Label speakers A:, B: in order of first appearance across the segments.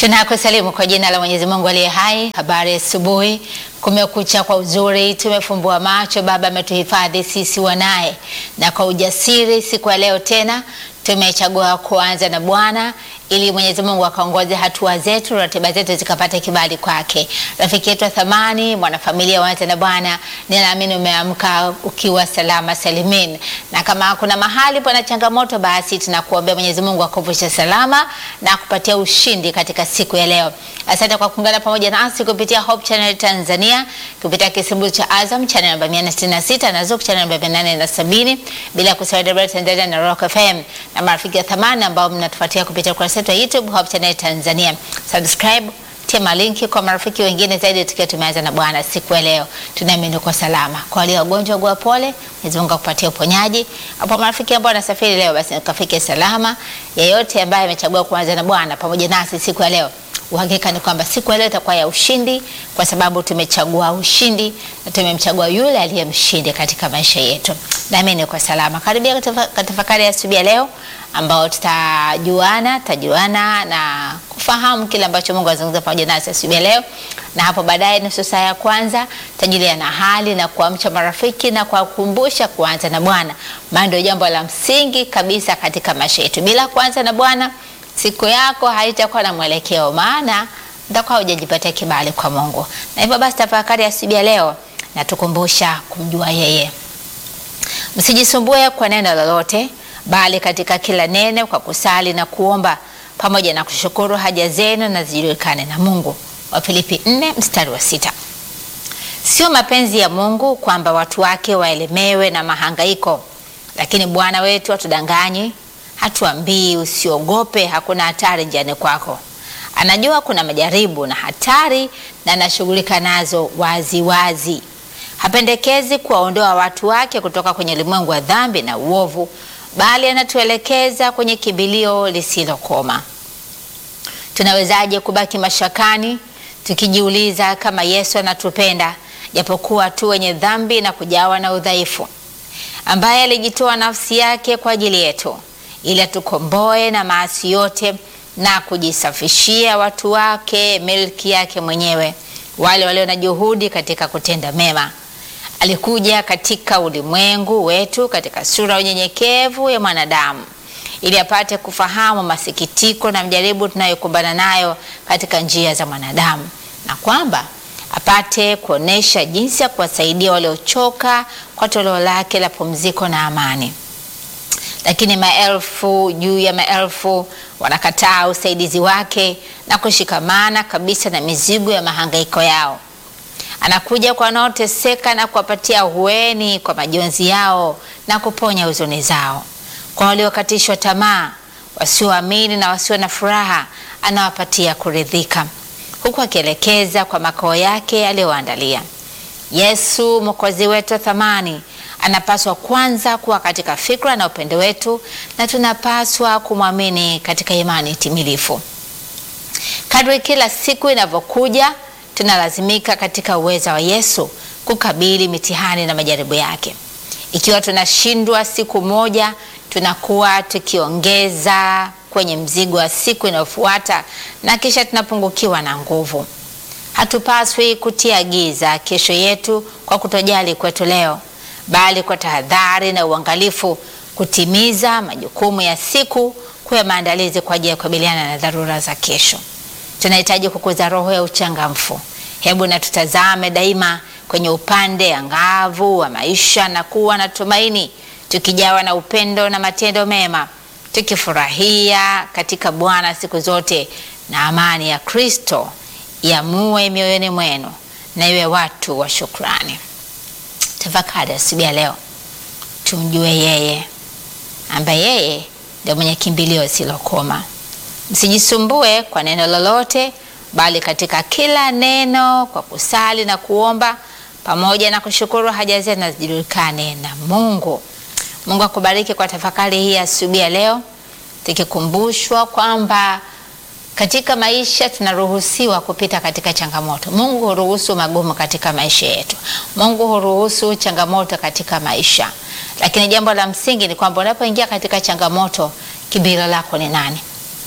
A: Tunakusalimu kwa jina la Mwenyezi Mungu aliye hai. Habari asubuhi, kumekucha kwa uzuri, tumefumbua macho, Baba ametuhifadhi sisi wanaye, na kwa ujasiri siku ya leo tena tumechagua kuanza na Bwana ili Mwenyezi Mungu akaongoze hatua zetu, ratiba zetu zikapata kibali kwake. Rafiki yetu wa thamani, mwanafamilia waanza na Bwana, ninaamini umeamka ukiwa salama salimin, na kama kuna mahali pana changamoto, basi tunakuombea Mwenyezi Mungu akuvushe salama na kupatia ushindi katika siku ya leo. Asante kwa kuungana pamoja nasi kupitia Hope Channel Tanzania, kupitia kisibu cha Azam channel namba 166 na Zuku channel namba 870, bila kusahau Debra Tanzania na Rock FM na marafiki wa thamani ambao mnatufuatia kupitia ukurasa wetu wa YouTube Hope Channel Tanzania. Subscribe, tema linki kwa marafiki wengine zaidi, tukiwa tumeanza na Bwana siku ya leo. Tunaamini kwa salama. Kwa wale wagonjwa, gua pole, Mwenyezi Mungu akupatie uponyaji. Hapo marafiki ambao wanasafiri leo, basi kafike salama. Yeyote ambaye amechagua kuanza na Bwana pamoja nasi siku ya leo Uhakika ni kwamba siku ya leo itakuwa ya ushindi, kwa sababu tumechagua ushindi na tumemchagua yule aliye mshindi katika maisha yetu. Naamini kwa salama. Karibia katafakari ya asubuhi ya leo, ambao tutajuana tutajuana na kufahamu kile ambacho Mungu azungumza pamoja nasi asubuhi ya leo, na hapo baadaye nusu saa ya kwanza tajulia na hali na kuamsha marafiki na kuwakumbusha kuanza na Bwana, maana ndio jambo la msingi kabisa katika maisha yetu. Bila kuanza na Bwana siku yako haitakuwa na mwelekeo, maana utakuwa hujajipatia kibali kwa Mungu. Na hivyo basi, tafakari asubuhi ya leo natukumbusha kumjua yeye. Msijisumbue kwa neno lolote, bali katika kila neno kwa kusali na kuomba pamoja na kushukuru haja zenu na zijulikane na Mungu. Wafilipi 4 mstari wa sita. Sio mapenzi ya Mungu kwamba watu wake waelemewe na mahangaiko, lakini Bwana wetu hatudanganyi hatuambii usiogope, hakuna hatari njiani kwako. Anajua kuna majaribu na hatari na anashughulika nazo wazi wazi. Hapendekezi kuwaondoa watu wake kutoka kwenye ulimwengu wa dhambi na uovu, bali anatuelekeza kwenye kimbilio lisilokoma. Tunawezaje kubaki mashakani tukijiuliza kama Yesu anatupenda japokuwa tu wenye dhambi na kujawa na udhaifu, ambaye alijitoa nafsi yake kwa ajili yetu ili atukomboe na maasi yote na kujisafishia watu wake milki yake mwenyewe, wale walio na juhudi katika kutenda mema. Alikuja katika ulimwengu wetu katika sura ya unyenyekevu ya mwanadamu, ili apate kufahamu masikitiko na mjaribu tunayokumbana nayo katika njia za mwanadamu, na kwamba apate kuonesha jinsi ya kuwasaidia waliochoka kwa toleo lake la pumziko na amani. Lakini maelfu juu ya maelfu wanakataa usaidizi wake na kushikamana kabisa na mizigo ya mahangaiko yao. Anakuja kwa wanaoteseka na kuwapatia hueni kwa majonzi yao na kuponya huzuni zao. Kwa waliokatishwa tamaa, wasioamini na wasio na furaha, anawapatia kuridhika, huku akielekeza kwa makao yake aliyoandalia. Yesu Mwokozi wetu wa thamani anapaswa kwanza kuwa katika fikra na upendo wetu, na tunapaswa kumwamini katika imani timilifu. Kadri kila siku inavyokuja, tunalazimika katika uweza wa Yesu kukabili mitihani na majaribu yake. Ikiwa tunashindwa siku moja, tunakuwa tukiongeza kwenye mzigo wa siku inayofuata na kisha tunapungukiwa na nguvu. Hatupaswi kutia giza kesho yetu kwa kutojali kwetu leo bali kwa tahadhari na uangalifu kutimiza majukumu ya siku, kuwa maandalizi kwa ajili ya kukabiliana na dharura za kesho. Tunahitaji kukuza roho ya uchangamfu. Hebu na tutazame daima kwenye upande angavu wa maisha na kuwa na tumaini, tukijawa na upendo na matendo mema, tukifurahia katika Bwana siku zote, na amani ya Kristo iamue mioyoni mwenu, na iwe watu wa shukrani. Tafakari asubuhi ya leo, tumjue yeye ambaye yeye ndio mwenye kimbilio silokoma. Msijisumbue kwa neno lolote, bali katika kila neno kwa kusali na kuomba pamoja na kushukuru haja zenu na zijulikane na Mungu. Mungu akubariki kwa tafakari hii asubuhi ya leo, tukikumbushwa kwamba katika maisha tunaruhusiwa kupita katika changamoto. Mungu huruhusu magumu katika maisha yetu. Mungu huruhusu changamoto katika maisha, lakini jambo la msingi ni kwamba unapoingia katika changamoto, kimbilio lako ni nani?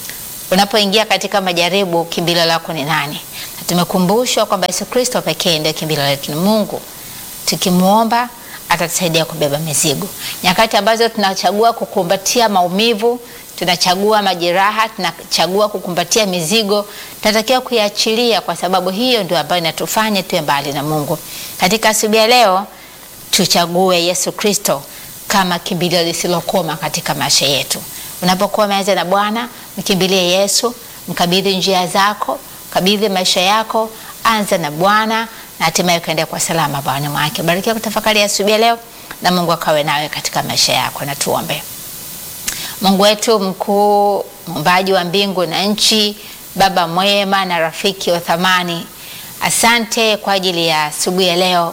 A: Unapoingia katika majaribu, kimbilio lako ni nani? Na tumekumbushwa kwamba Yesu Kristo pekee ndio kimbilio letu, ni Mungu. Tukimwomba atatusaidia kubeba mizigo. Nyakati ambazo tunachagua kukumbatia maumivu, tunachagua majeraha, tunachagua kukumbatia mizigo, tunatakiwa kuiachilia, kwa sababu hiyo ndio ambayo inatufanya tuwe mbali na Mungu. Katika asubuhi ya leo, tuchague Yesu Kristo kama kimbilio lisilokoma katika maisha yetu. Unapokuwa umeanza na Bwana, mkimbilie Yesu, mkabidhi njia zako, kabidhi maisha yako, anza na Bwana na hatimaye ukaendea kwa salama bwana mwake. Barikiwa kutafakari asubuhi ya leo, na Mungu akawe nawe katika maisha yako. Na tuombe. Mungu wetu mkuu, muumbaji wa mbingu na nchi, Baba mwema na rafiki wa thamani, asante kwa ajili ya asubuhi ya leo.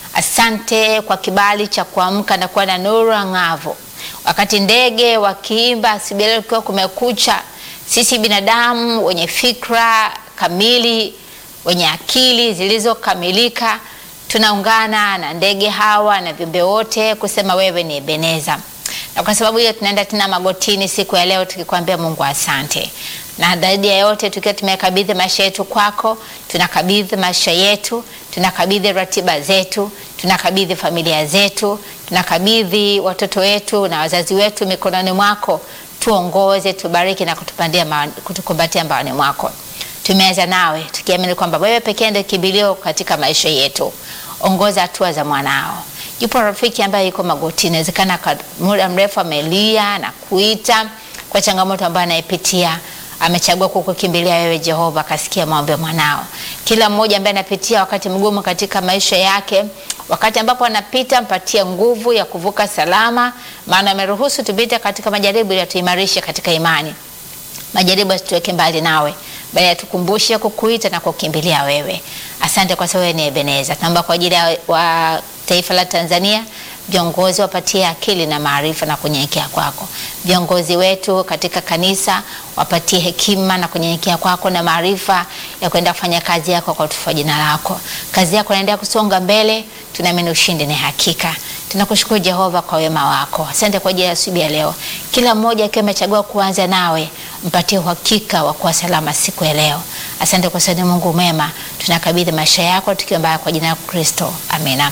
A: Asante kwa kibali cha kuamka na kuwa na nuru ang'avu, wakati ndege wakiimba asubuhi ya leo, ikiwa kumekucha, sisi binadamu wenye fikra kamili wenye akili zilizokamilika tunaungana na ndege hawa na viumbe wote kusema wewe ni Ebeneza, na kwa sababu hiyo tunaenda tena magotini siku ya leo tukikwambia Mungu asante, na zaidi ya yote tukiwa tumekabidhi maisha yetu kwako, tunakabidhi maisha yetu, tunakabidhi ratiba zetu, tunakabidhi familia zetu, tunakabidhi watoto wetu na wazazi wetu mikononi mwako. Tuongoze, tubariki na kutupandia kutukumbatia mbaoni mwako. Tumeanza nawe tukiamini kwamba wewe pekee ndio kimbilio katika maisha yetu. Ongoza hatua za mwanao. Yupo rafiki ambaye yuko magotini, inawezekana kwa muda mrefu amelia na kuita kwa changamoto ambayo anaipitia. Amechagua kukukimbilia wewe Jehova, akasikia maombi ya mwanao. Kila mmoja ambaye anapitia wakati mgumu katika maisha yake, wakati ambapo anapita, mpatie nguvu ya kuvuka salama, maana ameruhusu tupite katika majaribu ili atuimarishe katika imani. Majaribu asituweke mbali nawe bali atukumbushe kukuita na kukimbilia wewe. Asante kwa sababu wewe ni Ebeneza. Tunaomba kwa ajili ya wa taifa la Tanzania, viongozi wapatie akili na maarifa na kunyenyekea kwako. Viongozi wetu katika kanisa wapatie hekima na kunyenyekea kwako na maarifa ya kwenda kufanya kazi yako kwa utukufu wa jina lako. Kazi yako inaendelea kusonga mbele, tunaamini ushindi ni hakika. Tunakushukuru Jehova kwa wema wako. Asante kwa ajili ya asubuhi ya leo. Kila mmoja akiwa amechagua kuanza nawe, mpatie uhakika wa kuwa salama siku ya leo. Asante kwa sababu Mungu mwema, tunakabidhi maisha yako tukiomba kwa jina la Kristo. Amina.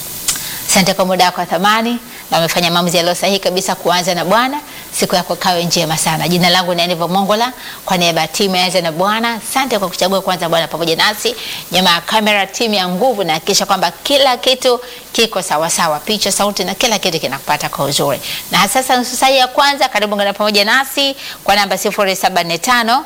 A: Asante kwa muda wako wa thamani na umefanya maamuzi yaliyo sahihi kabisa kuanza na Bwana. Siku yako kawe njema sana. Jina langu ni Aniva Mongola, kwa niaba ya timu ya Anza na Bwana. Asante kwa kuchagua kuanza Bwana pamoja nasi. Nyuma ya kamera, timu ya nguvu, na hakikisha kwamba kila kitu kiko sawa sawa, picha, sauti na kila kitu kinakupata kwa uzuri. Na sasa nusu saa ya kwanza, karibu ngana pamoja nasi kwa namba 0745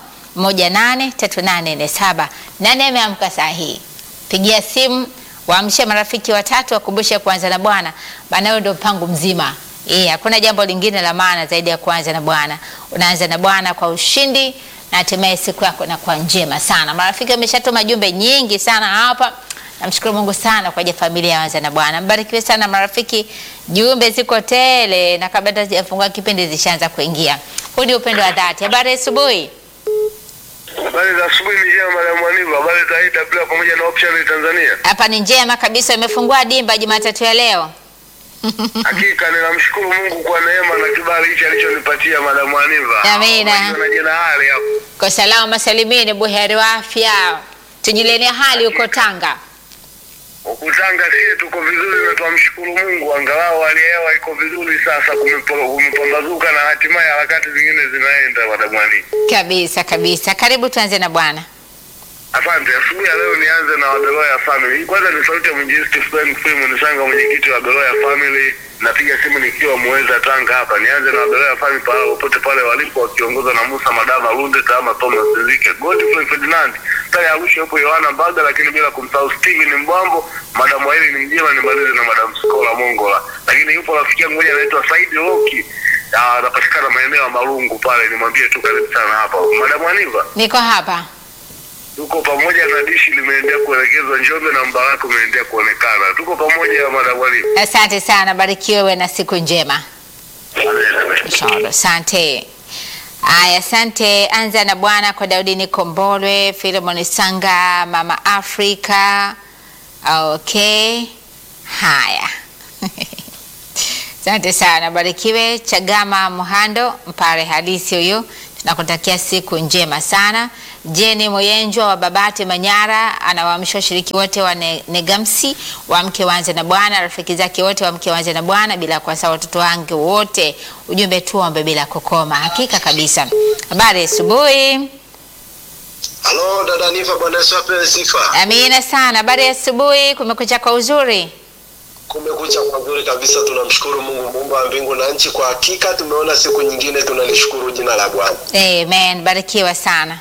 A: 183847. Nani ameamka saa hii? Pigia simu waamshe marafiki watatu, wakumbushe kuanza na Bwana, maana hiyo ndio mpango mzima. Eh, hakuna jambo lingine la maana zaidi ya kuanza na Bwana. Unaanza na Bwana kwa ushindi na hatimaye siku yako inakuwa njema sana. Marafiki wameshatuma jumbe nyingi sana hapa. Namshukuru Mungu sana kwa ajili ya familia ya Anza na Bwana. Mbarikiwe sana marafiki, jumbe ziko tele na kabla hata sijafungua kipindi zishaanza kuingia. Huu ni upendo wa dhati. Habari ya asubuhi.
B: Habari za asubuhi ni njema Madam Mwaniva. Habari za IW pamoja na Option Tanzania.
A: Hapa ni njema kabisa, imefungua dimba Jumatatu ya leo.
B: Hakika ninamshukuru Mungu kwa neema na kibali hichi alichonipatia Madam Mwaniva.
A: Amina.
B: Na jina hali hapo.
A: Kwa salama salimini, buheri wa afya. Tujilenie hali huko Tanga.
B: Ukutanga sie tuko vizuri na tunamshukuru Mungu angalau hali ya hewa iko vizuri sasa kumepo- kumepambazuka na hatimaye harakati zingine zinaenda Madam Mwaniva.
A: Kabisa kabisa. Karibu tuanze na Bwana.
B: Asante. Asubuhi ya leo nianze na Wabeloya Family. Kwanza ni sauti ya mwinjilisti Frank Film Nisanga, mwenyekiti wa Beloya Family. Napiga simu nikiwa Muheza, Tanga hapa. Nianze na Wabeloya Family pale popote pale walipo, wakiongozwa na Musa Madama Lunde, Tama Thomas Nzike, Godfrey Ferdinand, pale Arusha yupo Yohana Mbaga, lakini bila kumsahau Steven Mbwambo, Madam Waili ni mjema, nimalize na Madam Skola Mongola. Lakini yupo rafiki yangu mmoja anaitwa Saidi Loki. Ah, anapatikana maeneo ya Marungu pale, nimwambie tu karibu sana hapa. Madam Aniva
A: Niko hapa.
B: tuko pamoja na dishi limeendelea kuelekezwa Njombe na mbaraka umeendelea kuonekana. Tuko pamoja madam Walimu.
A: Asante sana, barikiwe wewe na siku njema. Inshallah. Asante. Aya, asante. Anza na Bwana kwa Daudi Nikombolwe, Filemon Sanga, Mama Afrika. Okay. Haya. Asante sana, barikiwe. Chagama Muhando, mpare halisi huyu. na kutakia siku njema sana. Jeni Moyenjwa wa Babati Manyara anawaamsha washiriki wote wa ne, Negamsi waamke waanze na Bwana, rafiki zake wote waamke waanze na Bwana, bila kuwasahau watoto wangu wote. Ujumbe tuombe bila kukoma. Hakika kabisa. Habari asubuhi.
C: Halo dada Nifa, Bwana Yesu apewe sifa.
A: Amina sana. Habari ya asubuhi. Kumekucha kwa uzuri.
C: Kumekucha kwa nzuri kabisa, tunamshukuru Mungu muumba wa mbingu na nchi. Kwa hakika tumeona siku nyingine, tunalishukuru jina la Bwana.
A: Amen. Barikiwa sana.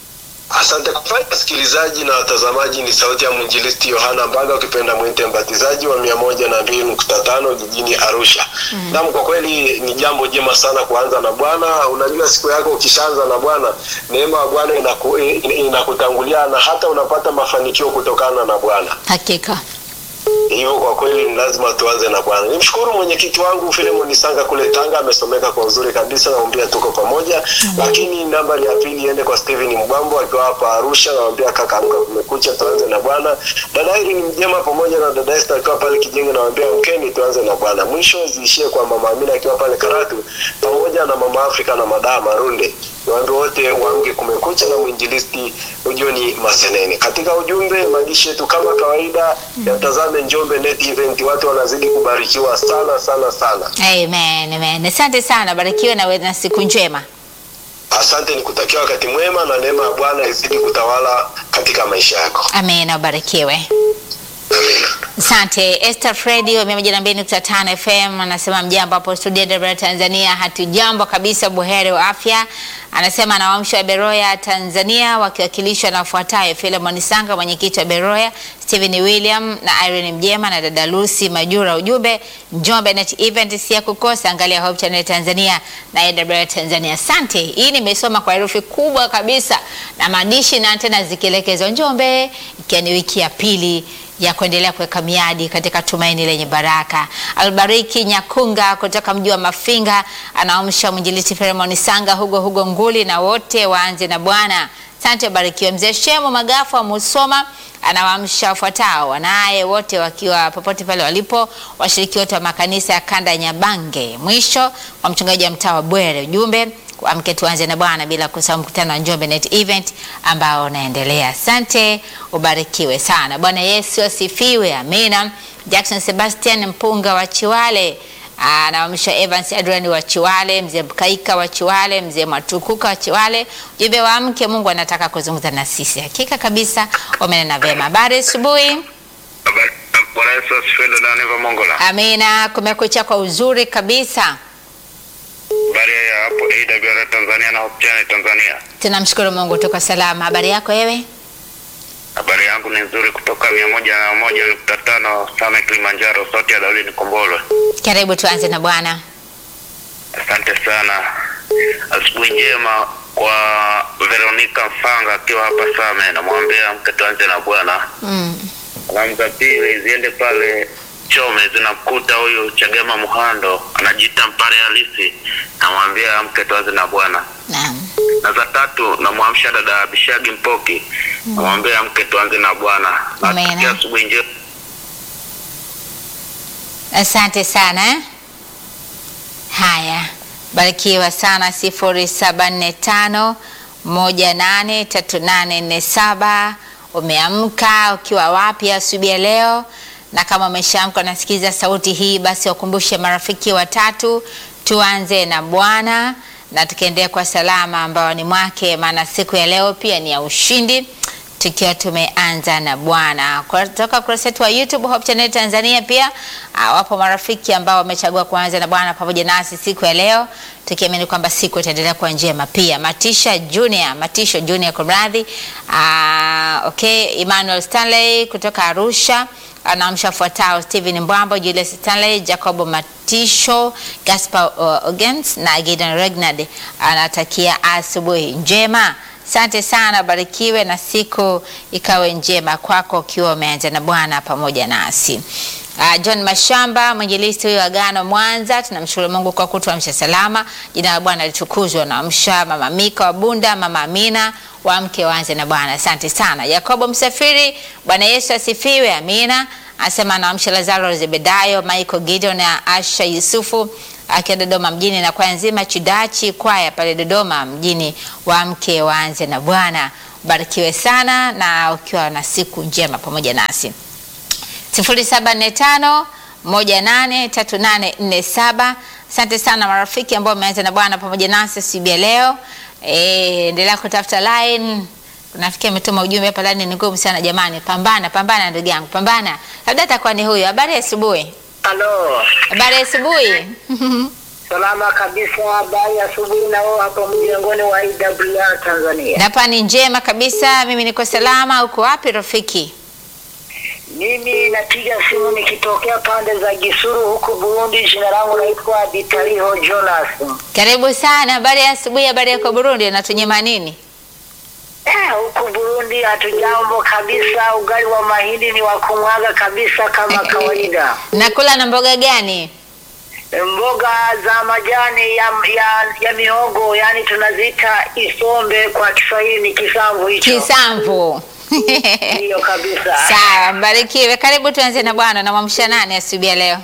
C: Asante kwa wasikilizaji na watazamaji. Ni sauti ya mwinjilisti Yohana Mbaga, ukipenda mwite mbatizaji wa mia moja na mbili nukta tano jijini Arusha. Mm. Naam, kwa kweli ni jambo jema sana kuanza na Bwana. Unajua, siku yako ukishaanza na Bwana, neema ya Bwana inaku, inakutangulia na hata unapata mafanikio kutokana na Bwana.
A: Hakika.
C: Hivyo kwa kweli ni lazima tuanze na Bwana. Nimshukuru mwenyekiti wangu Filemon Sanga kule Tanga, amesomeka kwa uzuri kabisa, naambia tuko pamoja. Mm. Lakini nambari ya pili iende kwa Steven Mbwambo akiwa hapa Arusha, naambia kaka, amka, kumekucha, tuanze na Bwana. Dada hili ni mjema pamoja na dada Esther akiwa pale Kijenge, naambia mkeni, tuanze na Bwana. Mwisho ziishie kwa mama Amina akiwa pale Karatu, pamoja na mama Afrika na madaa Marunde. Niwaambie wote waamke, kumekucha na mwinjilisti Ujoni Masenene. Katika ujumbe maandishi yetu kama kawaida, mm. yatazame Njombe Net Event, watu wanazidi kubarikiwa sana sana sana.
A: Amen, amen. Asante sana, barikiwe na wewe na siku njema.
C: Asante, nikutakia wakati mwema na neema ya Bwana izidi kutawala katika maisha yako.
A: Amen, ubarikiwe.
C: Amina.
A: Asante Esther Fredi wa 102.5 FM anasema mjambo hapo studio Dar Tanzania. Hatujambo kabisa, buheri wa afya. Anasema anawaamsha wa Beroya Tanzania wakiwakilishwa na wafuatayo: Philemon Sanga, mwenyekiti wa Beroya, Stephen William na Irene Mjema na dada Lucy Majura. Ujumbe Njombe Net Event si ya kukosa, angalia Hope Channel Tanzania na AWR Tanzania. Asante, hii nimesoma kwa herufi kubwa kabisa na maandishi na tena zikielekezwa Njombe, ikiwa ni wiki ya pili ya kuendelea kuweka miadi katika tumaini lenye baraka. Albariki Nyakunga kutoka mji wa Mafinga anaamsha mwinjilisti Filemon Sanga, Hugo Hugo Nguli na wote waanze na Bwana. Asante, barikiwe. Mzee Shemu Magafu wa Musoma anawaamsha wafuatao wanaye wote wakiwa popote pale walipo, washiriki wote wa makanisa ya kanda ya Nyabange. Mwisho wa mchungaji wa mtaa wa Bwere, ujumbe amke tuanze na Bwana, bila kusahau mkutano wa Njombe Net Event ambao unaendelea. Asante, ubarikiwe sana. Bwana Yesu asifiwe, amina. Jackson Sebastian Mpunga wa Chiwale anawamsha Evans Adrian wa Chiwale, mzee Mkaika wa Chiwale, mzee Matukuka wa Chiwale. Ujumbe wa mke, Mungu anataka kuzungumza na sisi. Hakika kabisa umenena vema. Habari asubuhi.
B: Bwana Yesu asifiwe, dada Neva Mongola.
A: Amina, kumekucha kwa uzuri kabisa.
B: Habari ya hapo AWR Tanzania na Hope Channel Tanzania.
A: Tunamshukuru Mungu tuko salama. Habari yako wewe?
B: Habari yangu ni nzuri kutoka mia moja na moja nukta tano Same Kilimanjaro, sauti ya Daudi Nikombolwe.
A: Karibu tuanze na Bwana.
B: Asante sana. Asubuhi njema kwa Veronica Mfanga akiwa hapa Same, namwambia mke tuanze na Bwana.
A: Mm.
B: Salamu za pili ziende pale Chome, zinamkuta huyu Chagema Muhando anajiita mpare halisi, namwambia mke tuanze na Bwana.
A: Naam.
B: na za tatu namwamsha dada Bishagi Mpoki, namwambia mke tuanze na Bwana.
A: Amina.
B: Nasikia asubuhi njema.
A: Asante sana eh? Haya, barikiwa sana. sifuri saba nne tano moja nane tatu nane nne saba. Umeamka ukiwa wapi asubuhi ya leo? Na kama umeshaamka unasikiza sauti hii, basi wakumbushe marafiki watatu, tuanze na Bwana na tukiendelea kwa salama ambao ni mwake, maana siku ya leo pia ni ya ushindi tukiwa tumeanza na Bwana. Kutoka kurasa yetu wa YouTube Hope Channel Tanzania pia uh, wapo marafiki ambao wamechagua kuanza na Bwana pamoja nasi siku ya leo, tukiamini kwamba siku itaendelea kuwa njema. Pia Matisha Junior, Matisho Junior kumradhi, uh, okay, Emmanuel Stanley kutoka Arusha anaamsha fuatao: Stephen Mbwambo, Julius Stanley, Jacob Matisho, Gaspar uh, Ogens na Gideon Regnard anatakia asubuhi njema. Asante sana, barikiwe na siku ikawe njema kwako ukiwa umeanza na Bwana pamoja nasi. Uh, John Mashamba mwinjilisti huyo Agano Mwanza, tunamshukuru Mungu kwa kutuamsha salama. Jina la Bwana litukuzwe. Naamsha mama Mika wa Bunda, mama Amina wamke waanze na Bwana. Asante sana. Yakobo Msafiri, Bwana Yesu asifiwe. Amina. Anasema anaamsha Lazaro Zebedayo, Michael Gideon na Asha Yusufu akiwa Dodoma mjini na kwaya nzima Chidachi kwaya pale Dodoma mjini, waamke waanze na Bwana. Ubarikiwe sana na ukiwa na siku njema pamoja nasi. 0745 183847. Asante sana marafiki ambao wameanza na Bwana pamoja nasi siku ya leo. Eh, endelea kutafuta line. Nafikia ametuma ujumbe hapa, line ni ngumu sana jamani. Pambana, pambana ndugu yangu, pambana. Labda atakuwa ni huyo. Habari ya asubuhi.
D: Halo,
A: Habari ya asubuhi.
D: salama kabisa. Habari ya asubuhi na wewe hapo mjengoni wa IWR Tanzania.
A: Hapa ni njema kabisa. Mimi niko salama. Uko wapi rafiki?
D: Mimi napiga simu nikitokea pande za Gisuru huku Burundi. Jina langu naitwa Bitaliho Jonas.
A: Karibu sana. Habari ya asubuhi. Habari yako Burundi, unatunyima nini?
D: Eh, huku Burundi hatujambo kabisa. Ugali wa mahindi ni wa kumwaga kabisa kama kawaida.
A: Nakula na mboga gani?
D: Mboga za majani ya, ya, ya mihogo yani tunaziita isombe kwa Kiswahili ni kisamvu hicho.
A: Kisamvu.
D: Ndiyo kabisa.
A: Sawa, mbarikiwe. Karibu tuanze na Bwana. Namwamsha nani asubuhi ya leo?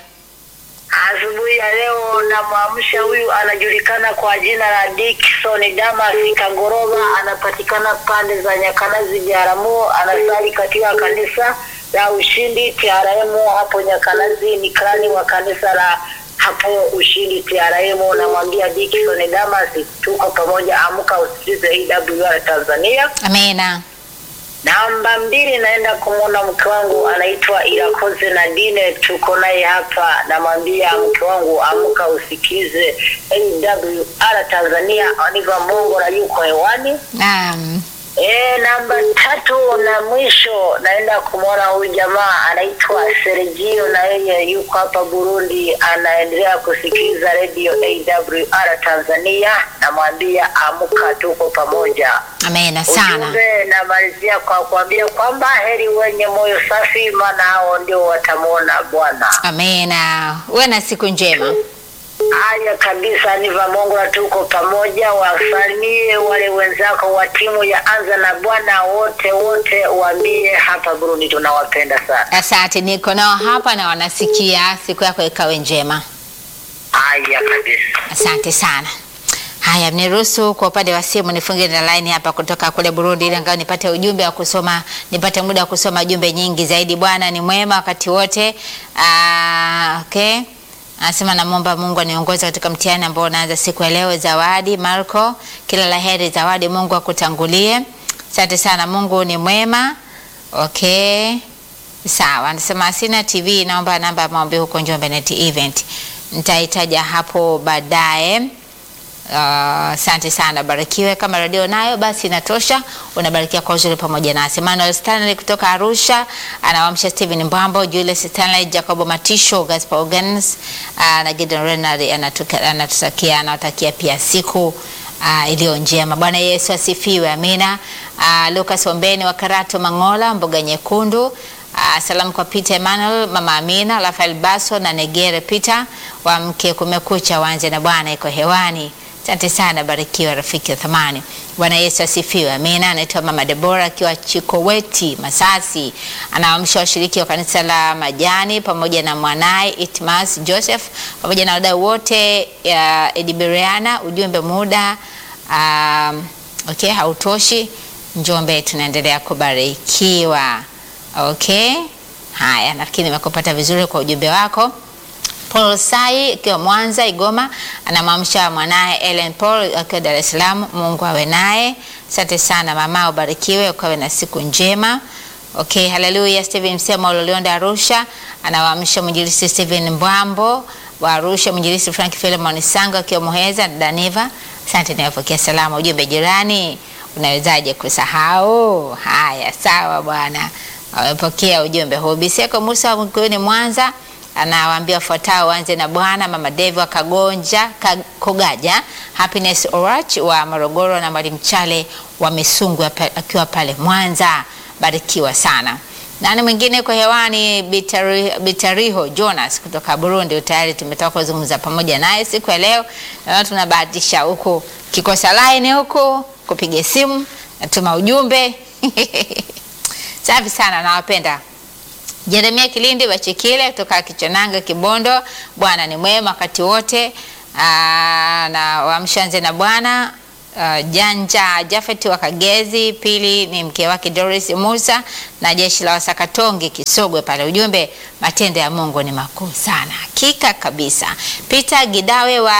D: Asubuhi ya leo namwamsha huyu anajulikana kwa jina la Dickson Damas Kagoroba, anapatikana pande za Nyakanazi Biharamulo, anasali katika kanisa la Ushindi TRM hapo Nyakanazi, ni krani wa kanisa la hapo Ushindi TRM. Namwambia Dickson Damas, tuko pamoja, amka usikilize AWR Tanzania.
A: Amina.
D: Namba mbili, naenda kumwona mke wangu anaitwa Irakoze Nadine, tuko naye hapa. Namwambia mke wangu, amka usikize AWR Tanzania, Aniva Mongo na yuko hewani.
A: Naam.
D: E, namba tatu na mwisho naenda kumwona huyu jamaa anaitwa Sergio, na yeye yuko hapa Burundi, anaendelea kusikiliza radio AWR Tanzania. Namwambia amka, tuko pamoja.
A: Amina sana.
D: Ujumbe namalizia kwa kuambia kwamba heri wenye moyo safi, maana hao ndio watamwona Bwana.
A: Amina. Uwe na siku njema.
D: Haya kabisa, ni Vamongo, tuko pamoja. Wasalimie wale wenzako wa timu ya Anza na Bwana wote wote, waambie hapa Burundi tunawapenda sana.
A: Asante, niko nao hapa na wanasikia. Siku yako ikawe njema.
D: Haya kabisa.
A: Asante sana. Haya, mniruhusu kwa upande wa simu nifunge na line hapa kutoka kule Burundi, ili angalau nipate ujumbe wa kusoma, nipate muda wa kusoma jumbe nyingi zaidi. Bwana ni mwema wakati wote. Ah, okay. Anasema namwomba Mungu aniongoze katika mtihani ambao unaanza siku ya leo. Zawadi Marco, kila la heri Zawadi, Mungu akutangulie. Asante sana, Mungu ni mwema. Okay. Sawa, anasema sina TV, naomba namba ya maombi huko Njombe Net Event. Nitaitaja hapo baadaye. Asante sana, barikiwe. Kama redio nayo basi inatosha, unabarikia kwa uzuri pamoja nasi. Manuel Stanley kutoka Arusha anawamsha Steven Mbambo, Julius Stanley, Jacobo Matisho, Gaspar Organs uh, na Gideon Renard anatuka- anatutakia anawatakia pia siku uh, iliyo njema. Bwana Yesu asifiwe, amina. Uh, Lucas Ombeni wa Karato Mangola, mboga nyekundu Uh, salamu kwa Peter Emmanuel, Mama Amina, Rafael Baso na Negere Peter wa mke kumekucha, wanze na Bwana iko hewani. Asante sana, barikiwa rafiki wa thamani. Bwana Yesu asifiwe, amina. Anaitwa Mama Debora akiwa Chikoweti Masasi, anawaamsha washiriki wa kanisa la Majani pamoja na mwanaye Itmas Joseph pamoja na wadau wote ya Ediberiana. Ujumbe muda um, okay, hautoshi. Njombe tunaendelea kubarikiwa. Okay, haya, nafikiri nimekupata vizuri kwa ujumbe wako. Paul Sai akiwa Mwanza Igoma, anamwamsha mwanaye Ellen Paul akiwa Dar es Salaam. Mungu awe naye. Asante sana mama, ubarikiwe ukawe na siku njema. Okay, haleluya. Steven Msema Lolionda Arusha anawaamsha mwinjilisi Steven Mbwambo wa Arusha, mwinjilisi Frank Philemon Sango akiwa Muheza na Daniva. Asante, niwapokea salama. Ujumbe jirani, unawezaje kusahau? Haya, sawa bwana, wamepokea ujumbe huu. Biseko Musa wa Mkuini Mwanza anawaambia wafuatao waanze na Bwana. Mama Devi wa Kagonja Ka- Kogaja, Happiness Orach wa Morogoro na Mwalimu Chale wa Misungwi apa- akiwa pale Mwanza. Barikiwa sana. Nani mwingine kwa hewani? Bitari, Bitariho Jonas kutoka Burundi. Tayari tumetoka kuzungumza pamoja naye siku ya leo, na tunabahatisha huku kikosa line huku kupiga simu, natuma ujumbe safi sana, nawapenda. Jeremia Kilindi Bachikile kutoka Kichonanga Kibondo, Bwana ni mwema wakati wote. Ah, na wamshanze na bwana Uh, Janja Jafet wa Kagezi, pili ni mke wake Doris Musa na jeshi la Wasakatonge Kisogwe pale. Ujumbe, matendo ya Mungu ni makuu sana, hakika kabisa. Peter Gidawe wa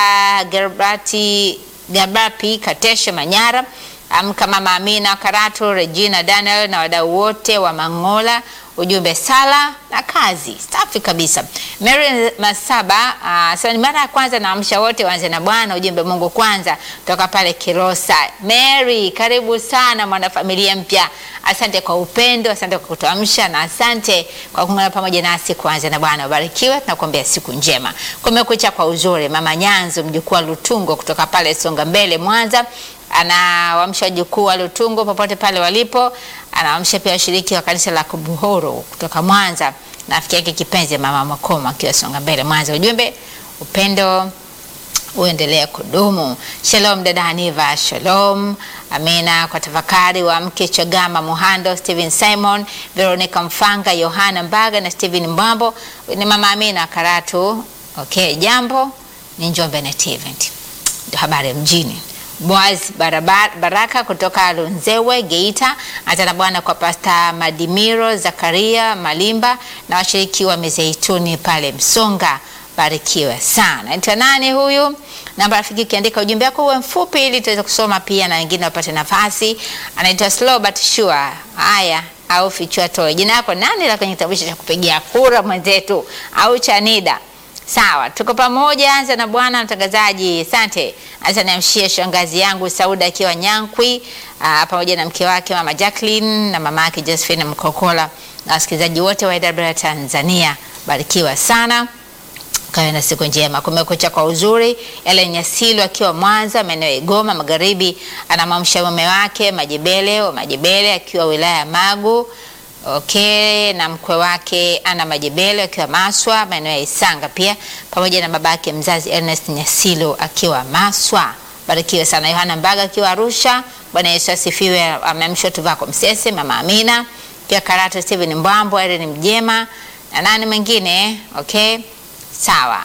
A: Gerbati Gabapi Kateshe Manyara, amka mama Amina Karatu, Regina Daniel na wadau wote wa Mangola ujumbe sala na kazi safi kabisa. Mary Masaba uh, sasa ni mara ya kwanza naamsha wote waanze na Bwana, ujumbe Mungu kwanza, toka pale Kilosa. Mary, karibu sana mwanafamilia mpya, asante kwa upendo, asante kwa kutuamsha na asante kwa kuungana pamoja nasi kuanza na Bwana. Ubarikiwe, tunakuombea siku njema. Kumekucha kwa uzuri, mama Nyanzo mjukuu wa Lutungo kutoka pale Songa Mbele Mwanza anawamsha wajukuu wa Lutungo popote pale walipo. Anawamsha pia washiriki wa kanisa la Kubuhoro kutoka Mwanza na rafiki yake kipenzi mama Makoma akiwa Songa Mbele Mwanza. Ujumbe upendo uendelee kudumu. Shalom dada Haniva, shalom. Amina kwa tafakari wa mke Chagama Muhando, Steven Simon, Veronica Mfanga, Yohana Mbaga na Steven Mbambo. Ni mama Amina Karatu. Okay, jambo ni Njombe Net Event. Ndio habari ya mjini. Boaz Baraba- Baraka kutoka Lunzewe Geita, hata na bwana kwa Pasta Madimiro Zakaria Malimba na washiriki wa Mizeituni pale Msonga, barikiwe sana. Naitwa nani huyu? Namba rafiki, ukiandika ujumbe wako uwe mfupi ili tuweze kusoma pia na wengine wapate nafasi. Anaitwa Slow but Sure. Haya, au fichua toe jina lako nani la kwenye kitambulisho cha kupigia kura mwenzetu au cha NIDA. Sawa, tuko pamoja. Anza na bwana mtangazaji, asante. Anza niamshie shangazi yangu Sauda akiwa Nyankwi, aa, pamoja na mke wake mama Jacqueline na mama yake Josephine Mkokola na wasikilizaji wote wa AWR Tanzania, barikiwa sana. Kawe na siku njema. Kumekucha kwa uzuri. Ellen Nyasilu akiwa Mwanza, maeneo ya Igoma Magharibi, anamwamsha mume wake Majibele wa Majibele akiwa wilaya ya Magu. Okay, na mkwe wake Ana Majibele akiwa Maswa, maeneo ya Isanga pia, pamoja na babake mzazi Ernest Nyasilu akiwa Maswa. Barikiwe sana. Yohana Mbaga akiwa Arusha. Bwana Yesu asifiwe. Ameamshwa Tuvako Msese, mama Amina pia Karata Steven Mbwambo, Irene Mjema na nani mwingine okay sawa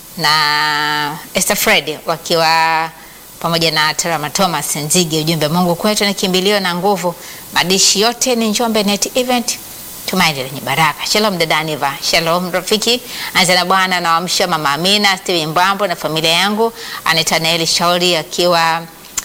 A: na Esther Fred wakiwa pamoja na Terama Thomas Nzige. Ujumbe, Mungu kwetu ni kimbilio na nguvu. Madishi yote ni Njombe Net Event, tumaini lenye baraka. Shalom dada Aniva, shalom rafiki. Anza na Bwana na wamsha mama Amina Steven Mbambo na familia yangu, anaitwa Naeli Shauri akiwa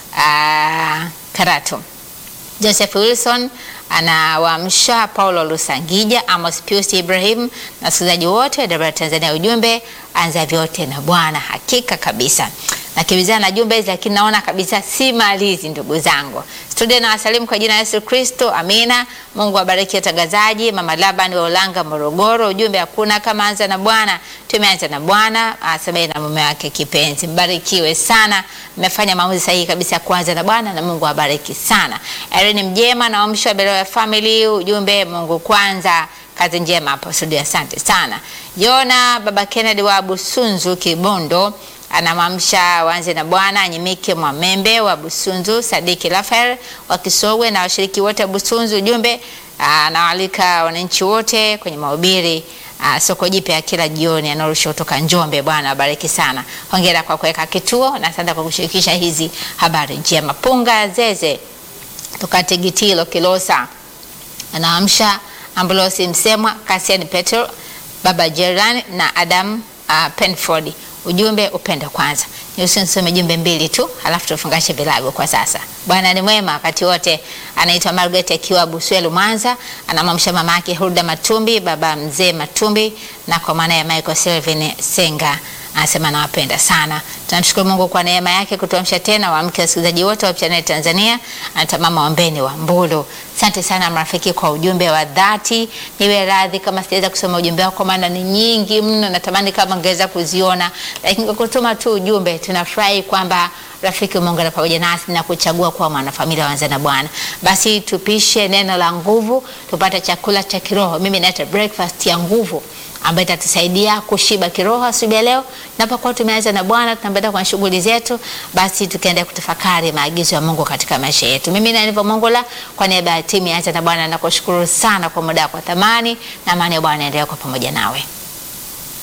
A: uh, Karatu. Joseph Wilson anawaamsha Paulo Lusangija, Amos Pius Ibrahim na wasikilizaji wote wa AWR Tanzania. Ujumbe, anza vyote na Bwana. Hakika kabisa nakimbizana na jumbe hizi, lakini naona kabisa si malizi. Ndugu zangu studio, na wasalimu kwa jina la Yesu Kristo, amina. Mungu awabariki watangazaji. Mama Laban wa Ulanga, Morogoro, ujumbe, hakuna kama anza na Bwana. Tumeanza na Bwana, asamehe na mume wake kipenzi. Mbarikiwe sana, mmefanya maamuzi sahihi kabisa ya kuanza na Bwana na Mungu awabariki sana. Irene Mjema na wamsho wa Beloya Family, ujumbe, Mungu kwanza kazi njema hapo studio, asante sana. Jona baba Kennedy wa Busunzu Kibondo anamwamsha waanze na Bwana Anyimike Mwamembe wa Busunzu, Sadiki Rafael wa Kisogwe na washiriki wote wa Busunzu. Ujumbe anawaalika wananchi wote kwenye mahubiri ah, soko jipya kila jioni anaorusha kutoka Njombe. Bwana abariki sana, hongera kwa kuweka kituo na asante kwa kushirikisha hizi habari njema. Punga Zeze toka Tigitilo Kilosa anaamsha Ambulosi Msemwa, Kasian Petro, Baba Jeran na Adam uh, Penford. Ujumbe upendo kwanza. Niruhusu nisome jumbe mbili tu, halafu tufungashe vilago kwa sasa. Bwana ni mwema wakati wote. Anaitwa Margaret akiwa Buswelu Mwanza, anamwamsha mama yake Hulda Matumbi, baba mzee Matumbi na kwa maana ya Michael Selvin Senga anasema nawapenda sana. Tunamshukuru Mungu kwa neema yake kutuamsha tena, waamke wasikilizaji wote wa Channel Tanzania. Anaitwa mama Ombeni wa Mbulu. Asante sana marafiki kwa ujumbe wa dhati. Niwe radhi kama sijaweza kusoma ujumbe wako, maana ni nyingi mno, natamani kama ngeweza kuziona, lakini kwa kutuma tu ujumbe, tunafurahi kwamba rafiki umeungana pamoja nasi na kuchagua kuwa mwanafamilia wanza na Bwana. Basi tupishe neno la nguvu, tupate chakula cha kiroho. Mimi naita breakfast ya nguvu ambayo itatusaidia kushiba kiroho asubuhi ya leo. Napokuwa tumeanza na Bwana, tunaenda kwa shughuli zetu, basi tukaenda kutafakari maagizo ya Mungu katika maisha yetu. Mimi na Nivo Mongola, kwa niaba ya timu ya Anza na Bwana, nakushukuru sana kwa muda wako wa thamani, na amani ya Bwana endelee kwa pamoja nawe.